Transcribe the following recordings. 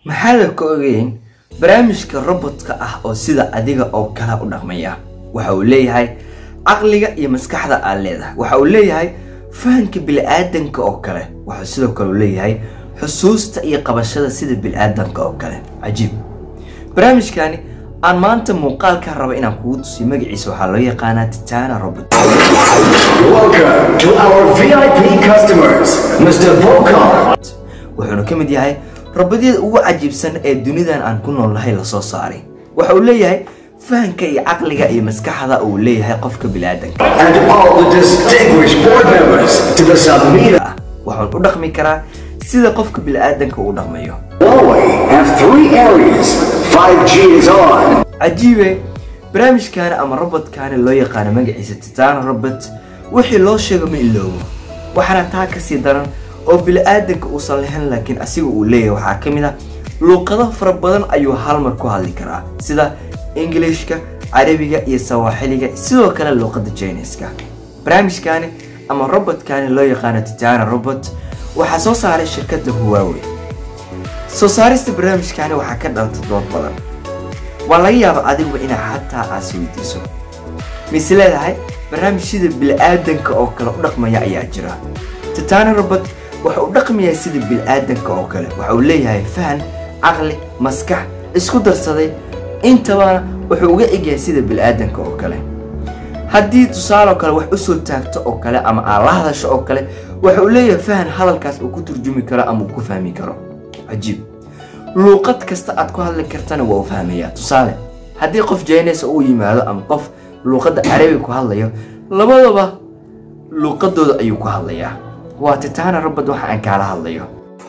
maxaada ka ogeyn barnaamijka robotka ah oo sida adiga oo kale u dhaqmaya waxa uu leeyahay caqliga iyo maskaxda aad leedahay waxa uu leeyahay fahanka bili-aadanka oo kale waxuu sidoo kale u leeyahay xusuusta iyo qabashada sida bili-aadanka oo kale cajiib barnaamijkani aan maanta muuqaalka raba inaan kugu tusiyo magaciisa waxaa loo yaqaanaa titana robot Welcome to our VIP customers, Mr. Volkar. wuxuuna ka mid yahay robodyada ugu cajiibsan ee dunidan aan ku noolnahay lasoo saaray waxa uu leeyahay fahanka iyo caqliga iyo maskaxda uu leeyahay qofka bili-aadanka And all the distinguished board members to the Samira. ah waxaan u dhaqmi karaa sida qofka bili-aadanka uu dhaqmayo Huawei have three areas. 5G is on. cajiibe barnaamijkaani ama robotkaani loo yaqaano magaciisa titana robot wixii loo sheego ma iloobo waxaana taa kasii daran oo bili-aadanka uusan lahayn laakiin asiga uu leeyahay waxaa ka mid ah luuqado fara badan ayuu hal mar ku hadli karaa sida ingiliishka carabiga iyo sawaaxiliga sidoo kale luuqada jiniska barnaamijkaani ama robotkaani loo yaqaano titana robot waxaa soo saaray shirkadda huawei soo saarista barnaamijkaani waxaa ka dhalta dood badan waa laga yaaba adiguba inaa xataa aas weydiiso mise leedahay barnaamij sida bili-aadanka oo kale u dhaqmaya ayaa jira titana robot waxa uu dhaqmayaa sida bili-aadanka oo kale waxa uu leeyahay fahan caqli maskax isku darsaday intabana wuxuu uga egyahay sida bili-aadanka oo kale haddii tusaale oo kale wax usoo taagto oo kale ama aad la hadasho oo kale waxa uu leeyahay fahan hadalkaas uu ku turjumi karo ama uu ku fahmi karo cajiib luuqad kasta aad ku hadli kartana waa u fahmayaa tusaale haddii qof jaynaysa uu yimaado ama qof luuqadda carabiga ku hadlayo labadaba luuqadooda ayuu ku hadlayaa waa titana robot waxa aan kaala hadlayo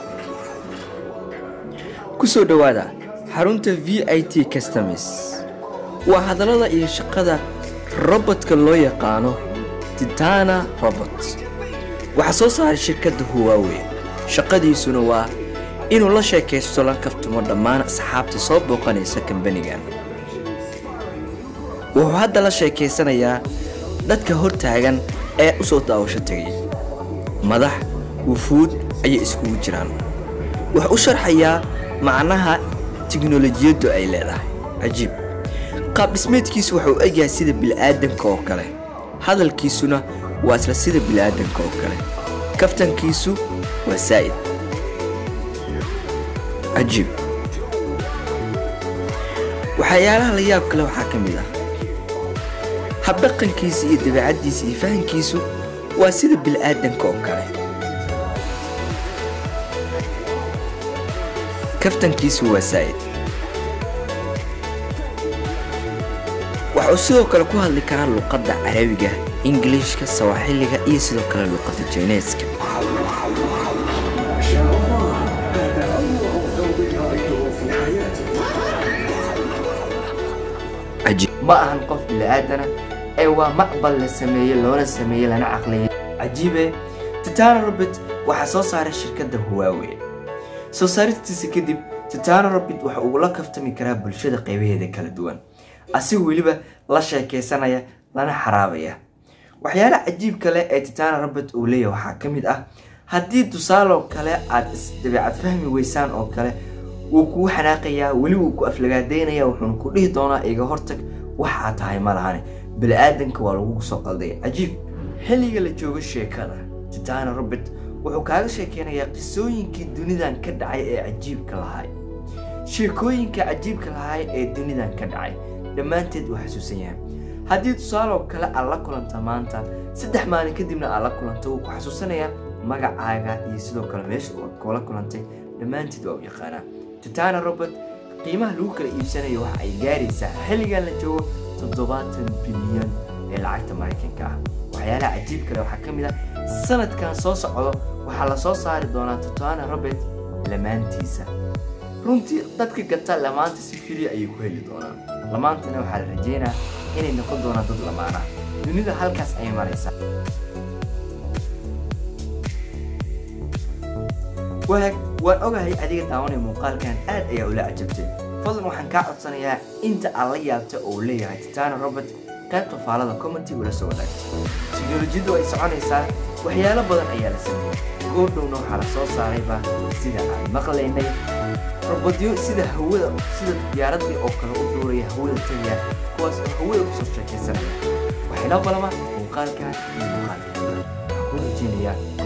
kusoo dhawaada xarunta v i t customs waa hadallada iyo shaqada robotka loo yaqaano titana robot waxaa soo saaray shirkadda huawei shaqadiisuna waa inuu la sheekaysto la kaftumo dhammaan asxaabta soo booqanaysa kambanigan wuxuu hadda la sheekaysanayaa dadka hortaagan ee u soo daawasho tegay madax wufuud ayay iskugu jiraan wuxuu u sharxayaa macnaha tiknolojiyaddu ay leedahay cajiib qaab dhismeedkiisu wuxuu u egyahay sida bili-aadanka oo kale hadalkiisuna waa isla sida bili-aadanka oo kale kaftankiisu waa saa'id cajiib waxyaalaha la yaab kale waxaa ka mid ah habdhaqankiisa iyo dabeecaddiisa iyo fahankiisu waa sida bili-aadanka oo kale kaftankiisu waa saa'id waxuu sidoo kale ku hadli karaa luuqadda carabiga ingiliishka sawaaxiliga iyo sidoo kale luuqadda jayneeska ma ahan qof bili-aadana ee waa macbal la sameeyey loona sameeyey lana caqliyay cajiibe titana robot waxaa soo saaray shirkadda huawei soo saaristiisa kadib titana robot waxa uu la kaftami karaa bulshada qaybaheeda kala duwan asigoo weliba la sheekaysanaya lana xaraabaya waxyaala cajiib kale ee titana robot uu leeyahay waxaa ka mid ah haddii tusaaloo kale aad isdabeecad fahmi weysaan oo kale wuu kugu xanaaqayaa weli wuu ku aflagaadaynaya wuxuuna ku dhihi doonaa iga hortag waxaa tahay ma lahane bili-aadanka waa lagu soo qalday cajiib xilliga la joogo sheekada titana robert wuxuu kaaga sheekeynayaa qisooyinkii dunidan ka dhacay ee cajiibka lahay sheekooyinka cajiibka lahay ee dunidan ka dhacay dhammaanteed waa xasuusan yahay haddii tusaaloo kale aad la kulanta maanta saddex maalin kadibna aad la kulanta wuu ku xasuusanayaa magacaaga iyo sidoo kale meesha kula kulantay dhammaanteed waa u yaqaanaa titana robert qiimaha lagu kala iibsanayo waxa ay gaaraysaa xilligan la joogo toddobaatan bilyan ee lacagta maraykanka ah waxyaalaha cajiib kale waxaa ka mid ah sanadkan soo socdo waxaa la soo saari doonaa titana robert lamaantiisa runtii dadka gata lamaanta si fili ayay ku heli doonaan lamaantana waxaa la rajeynaa inay noqon doonaan dad lamaana dunida halkaas ayay maraysaa wanaag waan ogahay adiga daawanaya muuqaalkan aad ayaa ula cajabtay fadlan waxaan kaa codsanayaa inta aad la yaabta oo uu leeyahay titana robert qaybta faalada commenty ula soo wadaag tiknolojiyaddu ay soconaysaa waxyaalo badan ayaa la sameeyey goordhowna waxaa la soo saarayba sida aan maqlaynay robodyo sida hawada sida diyaaradii oo kale u duuraya hawada tagaya kuwaas oo hawada kusoo sheekaysanaya waxayna balama muuqaalkan iyo muuqaalkan waxaan ku rajeynayaa